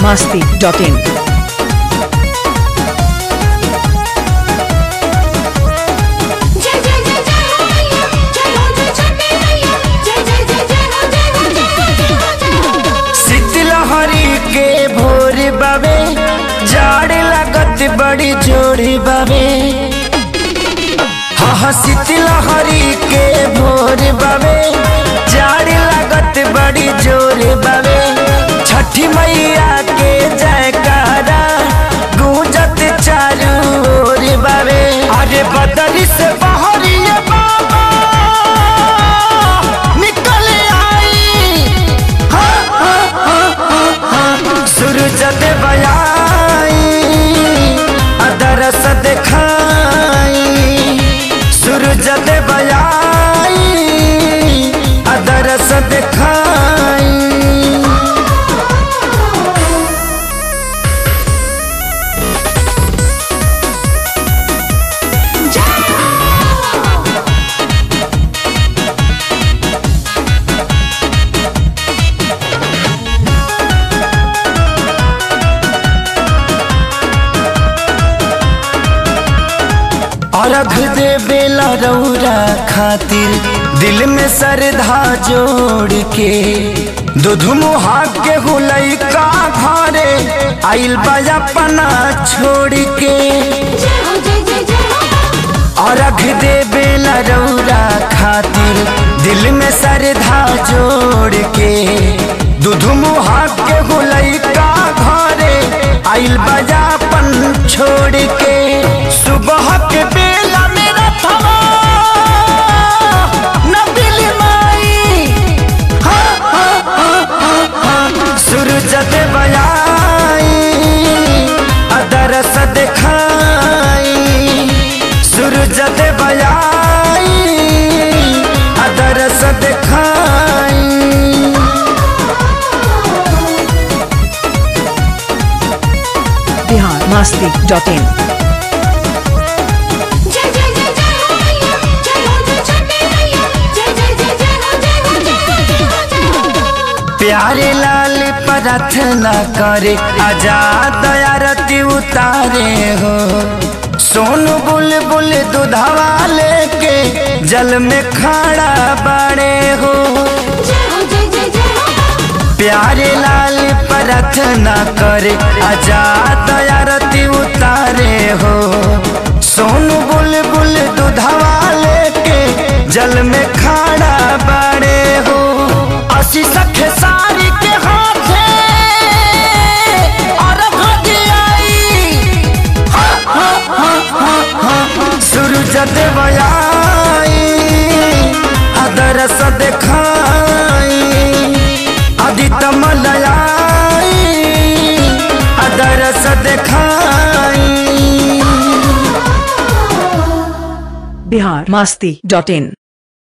masti.in. जय जय जय जय हो मैया जय हो जय छठी मैया जय जय जय जय हो जय हो जय हो जय हो जय हो शीतलहरी के भोर बाबे जाड़ लागत बड़ी जोड़ी बाबे हाँ हाँ शीतलहरी के भोर बाबे जाड़ लागत बड़ी जोर बाबे छठी मैया के जयकारा गूंजत चारू ओर बाबे अरे बदरी से बहरिए बाबा निकल आई सूरज देवयाई अदरस देखाई सूरज देवयाई अदरस देखाई अर्घ दे बेला रौरा खातिर दिल में श्रद्धा जोड़ के दूध मुहा के हुलई का घरे आइल बाजा पना छोड़ के जय हो जय जय जय हो अर्घ दे बेला रौरा खातिर दिल में श्रद्धा जोड़ के दूध मुहा के हुलई का घरे आइल बाजा पन छोड़ के सुबह के बेला मेरा थवा न बिल माई हाँ, हाँ, हाँ, हाँ, हाँ। सूरज देवयाई अदरस देखाई सूरज देवयाई अदरस देखाई Bihar masti.in. जय जय जय जय हो मैया जय हो जय छठी मैया जय जय जय जय हो जय हो जय हो जय हो जय हो प्यारे लाल प्रार्थना करे आजाद आरती उतारे हो सोनू बुलबुल दुधावा लेके जल में खड़ा बड़े हो जय हो जय जय जय हो प्यारे लाल प्रार्थना करे आजाद आरती उतारे हो सोनू बुलबुल दुधावा लेके जल में खड़ा बड़े हो असी सखे सारी के हाथे और भगियाई सूरज देवयाई अदरस देखाई आदित्य मलयाई अदरस देखाई Bihar masti.in.